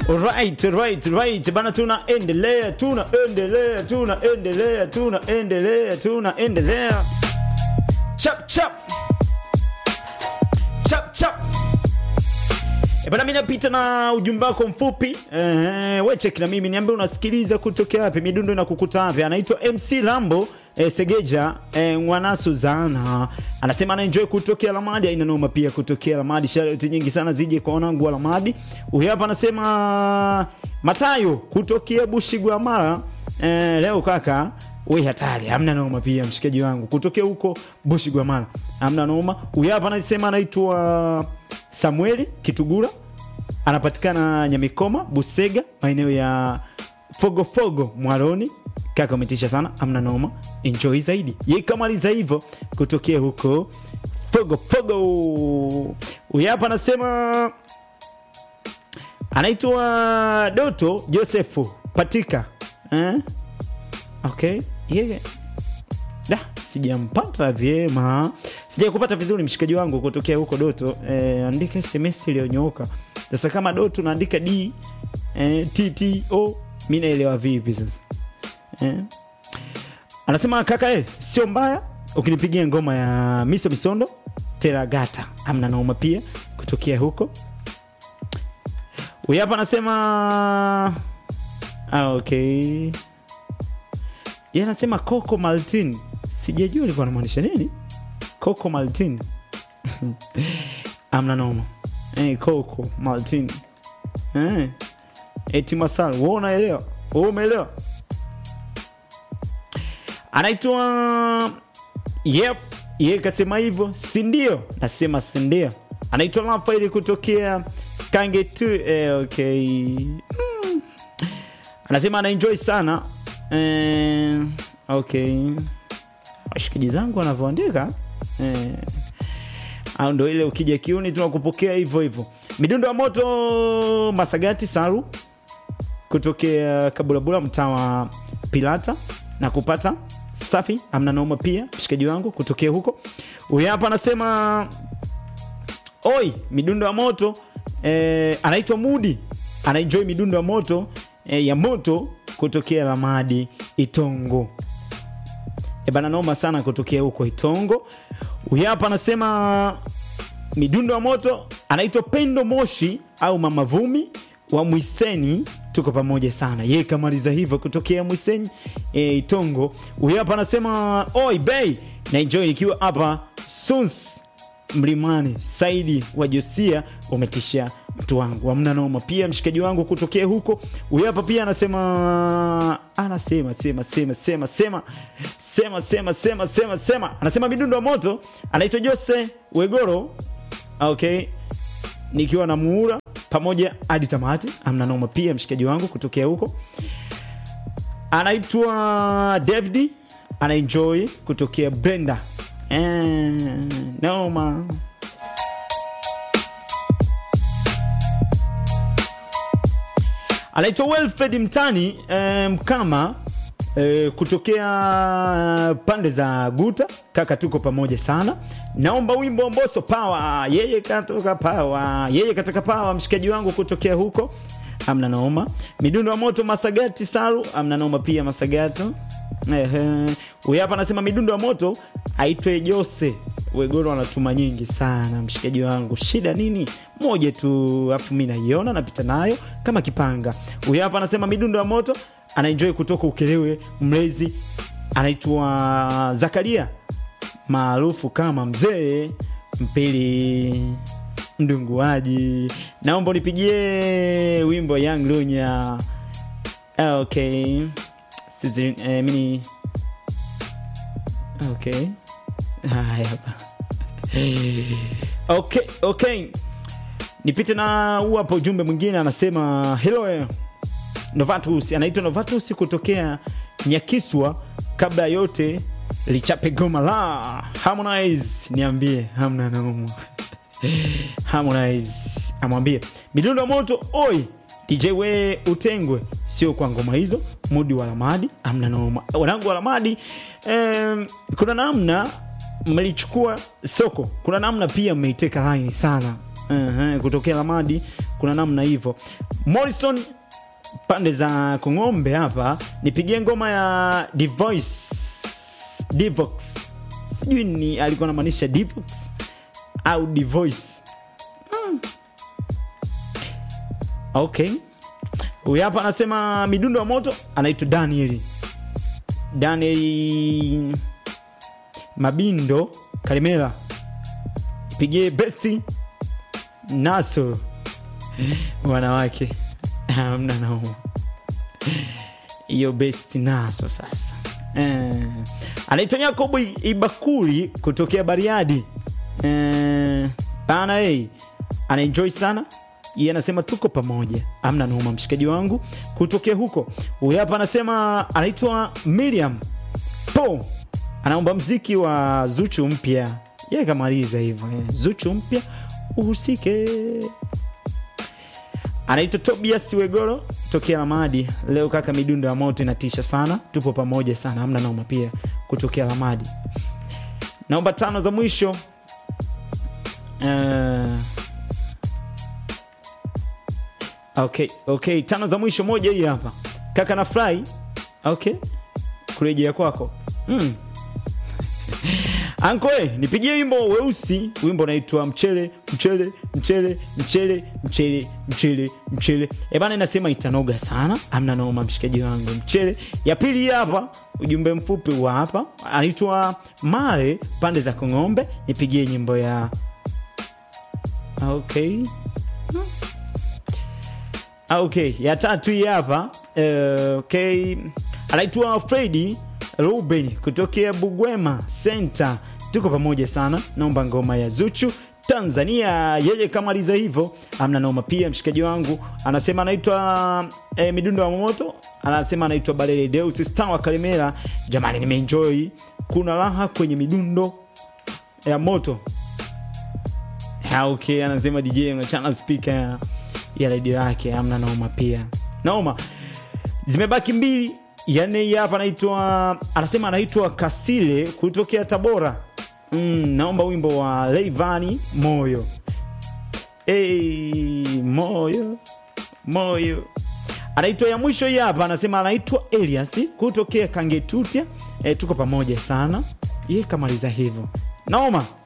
Right, right, right. Bana tunaendelea, tunaendelea, tunaendelea, tunaendelea, tunaendelea. Chap chap. Chap chap. E bana, mimi napita na ujumbe wako mfupi. Eh, we check na mimi niambie unasikiliza kutokea wapi, midundo inakukuta wapi. Anaitwa MC Lambo eh, Segeja eh, mwana Suzana anasema anaenjoy kutokea Lamadi, aina noma pia kutokea Lamadi. Shout nyingi sana zije kwa wanangu wa Lamadi. Huyu hapa anasema Matayo kutokea Bushigwa Mara. Eh, leo kaka we hatari, hamna noma pia mshikaji wangu kutokea huko Bushigwa Mara, hamna noma. Huyu hapa anasema anaitwa Samueli Kitugura anapatikana Nyamikoma, Busega, maeneo ya Fogofogo, Mwaroni. Kaka umetisha sana, amna noma, enjoy zaidi. Ye kamaliza hivyo kutokea huko Fogofogo. Huyu hapa anasema anaitwa Doto Josefu Patika eh? Okay, yeah. Da, sijampata vyema, sijakupata vizuri mshikaji wangu kutokea huko Doto. Eh, andika SMS iliyonyooka. Sasa kama Doto naandika D eh, TTO mi naelewa vipi sasa eh? Anasema kaka eh, sio mbaya ukinipigia ngoma ya Miso Misondo Teragata, amna nauma pia kutokea huko. Huyu hapa anasema ah, okay yeye anasema Coco Maltin, sijajua alikuwa anamaanisha nini Coco Maltin. amna noma eh, Coco Maltin eh, eti masal, wewe unaelewa, wewe umeelewa. Anaitwa yep, yeye kasema hivyo, si ndio? Nasema si ndio. Anaitwa Rafaeli kutokea Kange tu eh, okay mm. Anasema anaenjoy sana Eh, okay, washikaji zangu wanavyoandika eh, au ndo ile ukija kiuni tunakupokea hivyo hivyo. Midundo ya moto Masagati Saru kutokea Kabulabula, mtaa wa Pilata na kupata safi, amna noma pia mshikaji wangu kutokea huko. Huyu hapa anasema oi, midundo ya moto eh, anaitwa Mudi, anaenjoy midundo ya moto eh, ya moto kutokea Lamadi Itongo. E bana, noma sana kutokea huko Itongo. Huyu hapa anasema midundo ya moto, anaitwa Pendo Moshi au Mama Vumi wa Mwiseni, tuko pamoja sana. Yeye kamaliza hivyo kutokea Mwiseni e, Itongo. Huyu hapa anasema oi bei na enjoy nikiwa hapa Suns Mlimani. Saidi wa Josia, umetisha mtu wangu, amna noma. Pia mshikaji wangu kutokea huko, huyu hapa pia anasema anasema sema sema sema sema sema sema sema sema sema, anasema midundo wa moto, anaitwa Jose Wegoro. Okay, nikiwa na muura pamoja hadi tamati, amna noma. Pia mshikaji wangu kutokea huko anaitwa David, anaenjoy kutokea Brenda Eh, noma. Anaitwa Wilfred Mtani eh, Mkama eh, kutokea pande za Guta. Kaka, tuko pamoja sana. Naomba wimbo Mboso Power, yeye katoka Power, yeye katoka Power, mshikaji wangu kutokea huko, amna noma. Midundo wa moto Masagati Saru, amna noma pia Masagato. Huyu hapa anasema midundo ya moto aitwe Jose Wegoro, anatuma nyingi sana mshikaji wangu, shida nini? Moja tu afu mi naiona napita nayo kama kipanga. Huyu hapa anasema midundo ya moto anaenjoy kutoka Ukelewe, mlezi anaitwa Zakaria maarufu kama mzee mpili mdunguaji. Naomba unipigie wimbo Young Lunya. Okay. Eh, mini okay, haya hapa okay, okay, nipite na huu hapo. Ujumbe mwingine anasema hello Novatus, anaitwa Novatus kutokea Nyakiswa. Kabla yote lichape goma la Harmonize, niambie hamna naumu Harmonize amwambie midundo ya moto oi DJ we utengwe, sio kwa ngoma hizo. Mudi wa Lamadi amna noma, wanangu wa Lamadi. Um, kuna namna mlichukua soko, kuna namna pia mmeiteka line sana uh-huh. kutokea lamadi kuna namna hivyo morrison pande za kung'ombe hapa nipigie ngoma ya divoice divox sijui ni alikuwa anamaanisha divox au divoice hmm. okay huyu hapa anasema midundo ya moto anaitwa daniel daniel mabindo karimera pigie besti naso wanawake hamna nauma hiyo besti naso sasa eh. anaitwa yakobo ibakuli kutokea bariadi eh, bana hey, anaenjoy sana yeye anasema tuko pamoja amna noma mshikaji wangu kutokea huko huyu hapa anasema anaitwa miriam po anaomba mziki wa zuchu mpya ye kamaliza hivyo eh. zuchu mpya uhusike anaitwa tobias wegoro tokea lamadi leo kaka midundo ya moto inatisha sana tupo pamoja sana amna naoma pia kutokea lamadi naomba tano za mwisho uh, okay okay tano za mwisho moja hii hapa kaka na fly okay kurejea kwako mm. ankoe nipigie wimbo weusi wimbo unaitwa mchele mchele mchele mchele mchele mchele mchele ebana inasema itanoga sana amna noma mshikaji wangu mchele ya pili hii hapa ujumbe mfupi wa hapa anaitwa mare pande za kong'ombe nipigie nyimbo ya okay okay ya tatu hii hapa uh, okay anaitwa fredi ruben kutokea bugwema center tuko pamoja sana naomba ngoma ya zuchu tanzania yeye kamaliza hivyo amna noma pia mshikaji wangu anasema anaitwa eh, midundo wa moto anasema anaitwa balele deus star wa kalimera jamani nimeenjoy kuna raha kwenye midundo ya moto Ha, okay anasema dj unachana spika ya, ya redio yake amna noma pia noma zimebaki mbili yani hii hapa anaitwa anasema anaitwa kasile kutokea tabora mm, naomba wimbo wa leivani moyo hey, moyo moyo anaitwa ya mwisho hii hapa anasema anaitwa elias kutokea kangetutia e, tuko pamoja sana ye kamaliza hivyo naoma